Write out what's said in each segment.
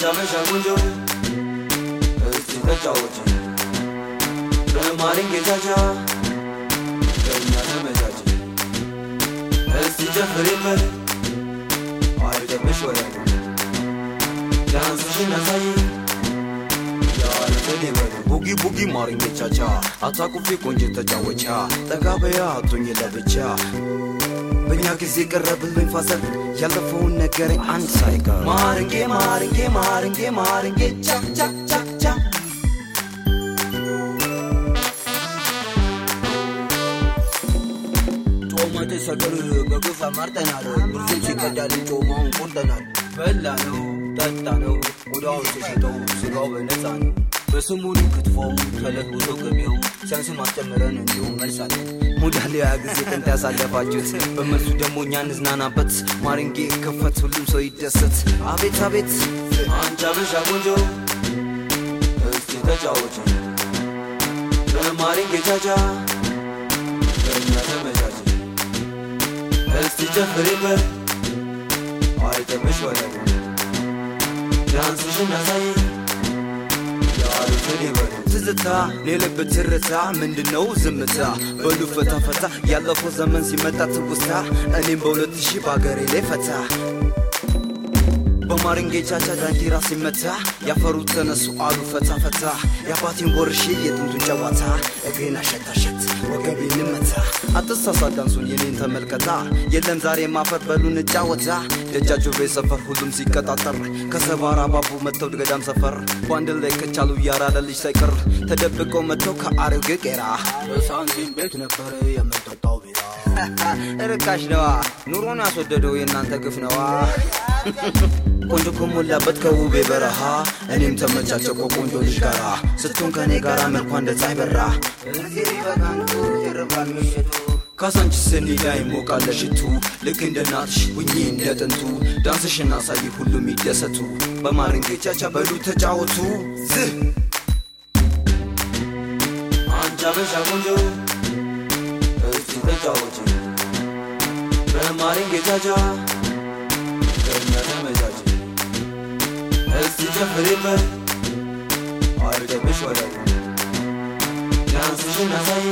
አበሻ ቆንጆ እስቲ ተጫወች በማሪን ጌቻቻ ከእኛ ተመቻች እስቲ ጨፍሪበት አይደብሽ ወረዱ ዳንስሽን አሳይ ያሉትን ይበሉ ቡጊ ቡጊ ማሪን ጌቻቻ አታቁፊ ቆንጆ ተጫወቻ ጠጋ በያ አቶኝ ለብቻ በእኛ ጊዜ ቀረብልኝ ፋሰል ያለፈውን ነገረኝ አንድ ሳይቀር ማርንጌ ማርንጌ ማርንጌ ማርንጌ ቻ ቻ ቻ ቻ ጮማ ተሰቅር በግፍ አማርጠናል ብርዙም ሲቀዳልን ጮማውን ቆርጠናል በላ ነው ጠጣ ነው ቆዳውን ተሸጠው ስጋው በነፃ ነው በስሙኑ ክትፎው ተለውሶ ገቢው ሲያንስ ማስጨምረን እንዲሁም መልሳለን ሙዳሊያ ጊዜ ጥንት ያሳለፋችሁት በመልሱ ደግሞ እኛ እንዝናናበት ማሪንጌ ከፈት ሁሉም ሰው ይደሰት አቤት አቤት አንቺ አበሻ ቆንጆ እስቲ ተጫወች በማሪንጌ ቻቻ ከእኛ ተመቻች እስቲ ጨፍሪበት አይተምሽ ወረዱ ዳንስሽን አሳይ ያሉትን ይበሉ ትዝታ የልብ ትርታ ምንድነው ዝምታ በሉ ፈታ ፈታ ያለፈው ዘመን ሲመጣ ትውስታ እኔም በሁለት ሺህ በአገሬ ላይ ፈታ በማሪንጌ ቻቻ ዳንኪራ ሲመታ ያፈሩ ተነሱ አሉ ፈታ ፈታ የአባቴን ወርሼ የጥንቱን ጨዋታ እግሬን አሸታሸት ወገቤን መታ አትሳሳት ዳንሱን የኔን ተመልከታ የለም ዛሬ ማፈር በሉን እጫወታ ደጃቸው ቤት ሰፈር ሁሉም ሲቀጣጠር ከሰባራ ባቡ መጥተው ገዳም ሰፈር በአንድ ላይ ከቻሉ ያራለ ልጅ ሳይቀር ተደብቀው መጥተው ከአሮጌ ቄራ በሳንቲም ቤት ነበረ የምንጠጣው ቢራ ርካሽ ነዋ ኑሮን ያስወደደው የእናንተ ግፍ ነዋ ቆንጆ ከሞላበት ከውቤ በረሃ እኔም ተመቻቸው ከቆንጆ ልጅ ጋራ ስትሆን ከእኔ ጋራ መልኳ እንደ ፀሐይ በራ እዚህ በቃን ይርባል ምሽቱ ካሳንቺስ ስንሄዳ ይሞቃል ለሽቱ ልክ እንደ እናትሽ ሁኚ እንደ ጥንቱ ዳንስሽን አሳይ ሁሉም ይደሰቱ በማሪንጌ ቻቻ በሉ ተጫወቱ ዝህ አንቺ አበሻ ቆንጆ እስቲ ተጫወች በማሪንጌ ቻቻ ከእኛ ተመቻች እስቲ ጨፍሪበት አይደብሽ ወረዱ ዳንስሽን አሳይ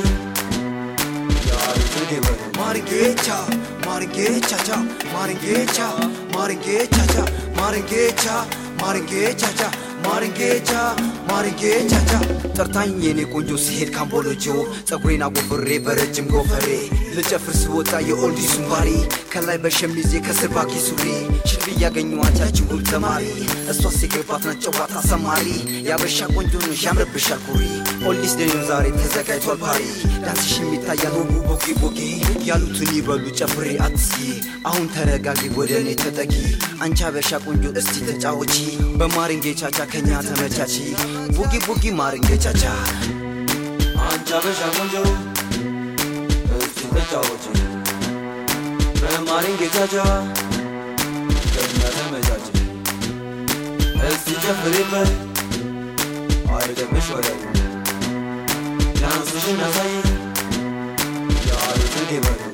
ያሉትን ይበሉ ማሪንጌቻ ማሪንጌቻቻ ማሪንጌቻ ማሪንጌቻቻ ማሪንጌቻ ማሪንጌቻቻ ማሪንጌቻ ማሪንጌቻቻ ጠርታኝ የኔ ቆንጆ ሲሄድ ካምቦሎጆ ጸጉሬን አጎፍሬ በረጅም ጎፈሬ ልጨፍር ስወጣ የኦልዲሱን ባሪ ከላይ በሸሚዜ ከስር ባኪ ሱሪ ሽልብ እያገኘኋት ያችን ውብ ተማሪ እሷ ሲገባት ናት ጨዋታ ሰማሪ ያበሻ ቆንጆ ነሽ ያምርብሻል ኩሪ ኦልዲስ ደኞ ዛሬ ተዘጋጅቷል ፓሪ ዳንስሽ የሚታያል ውቡ ቦጊ ቦጊ ያሉትን ይበሉ ጨፍሬ አትስጊ አሁን ተረጋጊ ወደ እኔ ተጠጊ አንቺ አበሻ ቆንጆ እስቲ ተጫወቺ በማሪንጌ ቻቻ ከኛ ተመቻቺ ቡጊ ቡጊ ማሪንጌ ቻቻ አንቺ አበሻ ቆንጆ እስቲ ተጫወቺ በማሪንጌ ቻቻ ከኛ ተመቻቺ እስቲ ጨፍሪበት አይደብሽ ወረዱ ዳንስሽን አሳይ ያሉትን ይበሉ